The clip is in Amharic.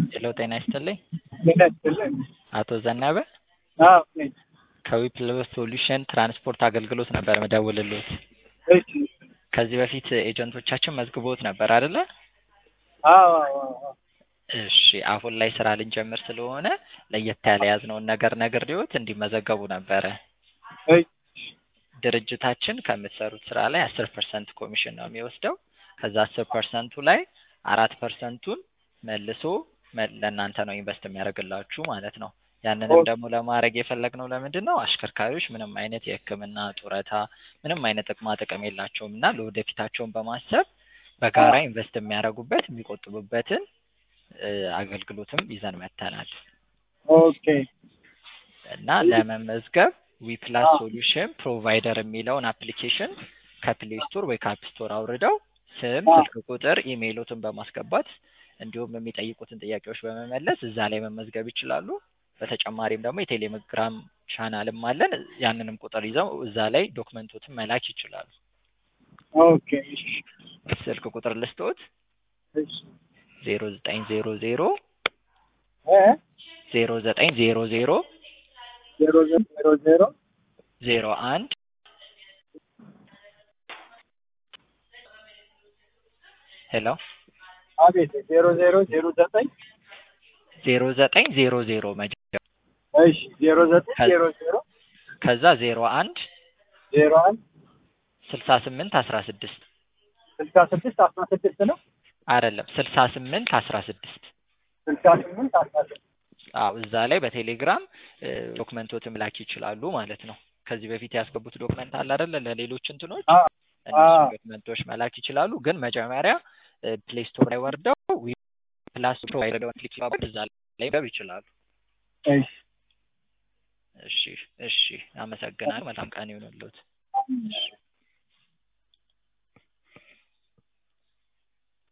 ሄሎ ጤና ይስጥልኝ። ጤና ይስጥልኝ። አቶ ዘነበ አዎ ነኝ። ከዊፕልስ ሶሉሽን ትራንስፖርት አገልግሎት ነበር መደውልልዎት። እሺ። ከዚህ በፊት ኤጀንቶቻችን መዝግቦት ነበር አይደለ? አዎ አዎ አዎ። እሺ አሁን ላይ ስራ ልንጀምር ስለሆነ ለየት ያለ የያዝነውን ነገር ነግሬዎት እንዲመዘገቡ ነበረ። እሺ። ድርጅታችን ከምትሰሩት ስራ ላይ አስር ፐርሰንት ኮሚሽን ነው የሚወስደው። ከዛ አስር ፐርሰንቱ ላይ አራት ፐርሰንቱን መልሶ መ- ለእናንተ ነው ኢንቨስት የሚያደርግላችሁ ማለት ነው። ያንንም ደግሞ ለማድረግ የፈለግነው ለምንድን ነው አሽከርካሪዎች ምንም አይነት የሕክምና ጡረታ፣ ምንም አይነት ጥቅማ ጥቅም የላቸውም እና ለወደፊታቸውን በማሰብ በጋራ ኢንቨስት የሚያደርጉበት የሚቆጥቡበትን እ፣ አገልግሎትም ይዘን መጥተናል ኦኬ እና ለመመዝገብ ዊፕላስ ሶሉሽን ፕሮቫይደር የሚለውን አፕሊኬሽን ከፕሌይ ስቶር ወይ ከአፕ ስቶር አውርደው ስም፣ ስልክ ቁጥር፣ ኢሜይሎትን በማስገባት እንዲሁም የሚጠይቁትን ጥያቄዎች በመመለስ እዛ ላይ መመዝገብ ይችላሉ። በተጨማሪም ደግሞ የቴሌግራም ቻናልም አለን። ያንንም ቁጥር ይዘው እዛ ላይ ዶክመንቶትን መላክ ይችላሉ። ኦኬ እሺ ስልክ ቁጥር ልስጦት እሺ ዜሮ ዘጠኝ ዜሮ ዜሮ እ ዜሮ ዘጠኝ ዜሮ ዜሮ ዜሮ ዜሮ ዜሮ ዜሮ አንድ ሄሎ አቤት ዜሮ ዜሮ ዜሮ ዘጠኝ ዜሮ ዘጠኝ ዜሮ ዜሮ መጀመሪያ እሺ ዜሮ ዘጠኝ ዜሮ ዜሮ ከዛ ዜሮ አንድ ዜሮ አንድ ስልሳ ስምንት አስራ ስድስት ስልሳ ስድስት አስራ ስድስት ነው አይደለም ስልሳ ስምንት አስራ ስድስት ስልሳ ስምንት አስራ ስድስት አዎ እዛ ላይ በቴሌግራም እ፣ ዶክመንቶትን መላክ ይችላሉ ማለት ነው። ከዚህ በፊት ያስገቡት ዶክመንት አለ አይደለ? ለሌሎች እንትኖች አ እነሱ አ ዶክመንቶች መላክ ይችላሉ። ግን መጀመሪያ ፕሌይ ስቶር ላይ ወርደው ፕላስ ፕሮቫይደር ክሊክ ማድረግ እዛ ላይ ገብ ይችላሉ። እሺ እሺ እሺ፣ አመሰግናለሁ። መልካም ቀን ይሁንልዎት። እሺ